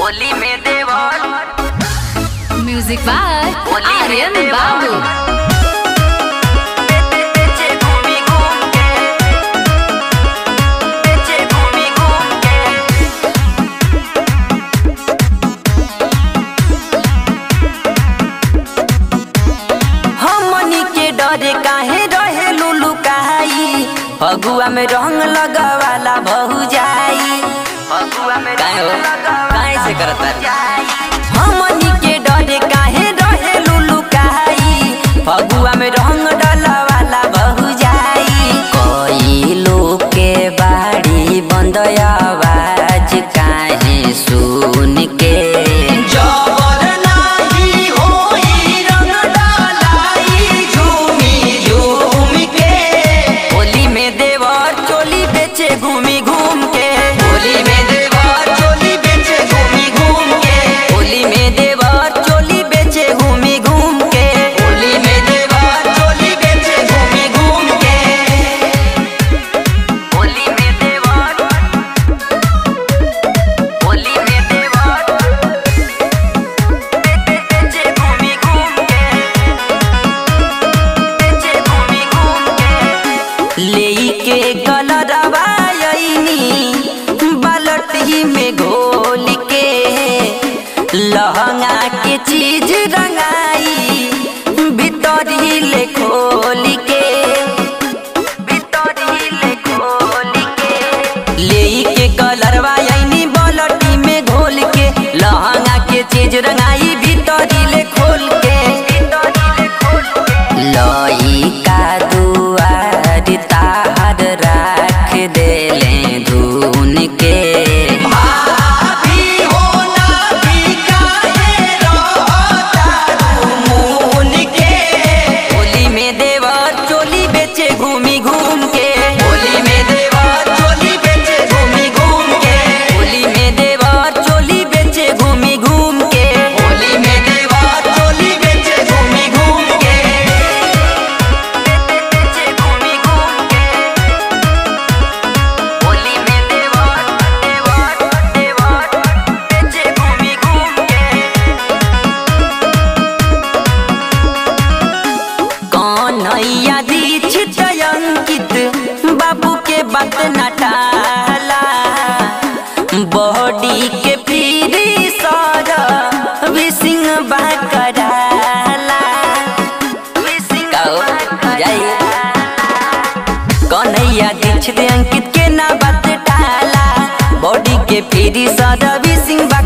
होली में देवर music by Holi में आर्यन देवर। बाबू बेचे घूमी घूम के बेचे घूमी घूम के हमनी के डरे काहे रहे लुलु काई फगुआ में रंग लगावाला बहु जाई फगुआ में काहे हो? काहे से करत बारी? हमनी के डरे काहे रहे लुलु काई फगुआ में रंग डलवाला बहु जाई कोई लोग के बाड़ी बंद आवाज काहे सुन के जबर नाही होई रंग डलाई झूमी झूम के होली में देवर चोली बेचे घूमी घूम के होली में देवर चोली बेचे घूमी घूम के होली में देवर चोली बेचे घूमी घूम के होली में देवर चोली बेचे घूमी घूम के होली में देवर होली में देवर बेचे घूमी घूम के बेचे घूमी घूम के लेई के कलरवा आईनी बालटी में घोल के लहंगा के चीज रंगाई भीतर ही ले खोल के भीतर ही ले खोल के लेई के कलरवा आईनी बालटी में घोल के लहंगा के चीज रंगाई भीतर ही ले खोल के भीतर ही ले खोल के लई का दुआर तार राख देले धुन के भाभी हो ना भी काहे रहता मुन के होली में देवर चोली बेचे घूमी घूम के होली में देवर चोली बेचे घूमी घूम के होली में देवर चोली बेचे घूमी घूम के होली में देवर चोली बेचे घूमी घूम के बेचे घूमी घूम के होली में देवर देवर देवर बेचे घूमी घूम के कन्हैया दीक्षित अंकित बाबू के बात न टाला बॉडी के फिरी सर विसिंग बाकराला विसिंग का हो? जाइए। कन्हैया दीक्षित अंकित के ना बात टाला बॉडी के फिरी सर विसिंग